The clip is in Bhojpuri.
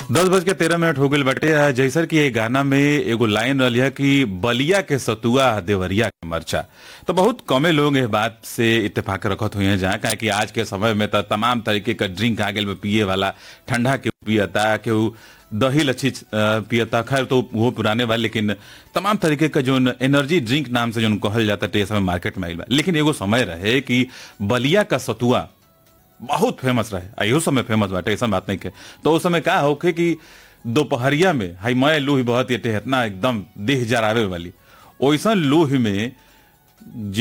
दस बज के तेरह मिनट हो गई बाटे आ, जैसर कि ये गाना में एगो लाइन रही है कि बलिया के सतुआ देवरिया के मरचा तो बहुत कमे लोग इस बात से इत्तेफाक रखत हुए हैं जहाँ काहे कि आज के समय में तो तमाम तरीके का ड्रिंक आ गए पिए वाला ठंडा के पियता केहू दही लच्छी अ, पियता खैर तो वो पुराने वाले लेकिन तमाम तरीके का जो एनर्जी ड्रिंक नाम से जो कहल जाता है समय मार्केट में आइल बा लेकिन एगो समय रहे कि बलिया का सतुआ बहुत फेमस रहे आइयो समय फेमस बाटे ऐसा बात नहीं के तो उस समय का होके कि दोपहरिया में हाई मैं लूही बहुत ये इतना एकदम देह जरावे वाली ओइसन लूही में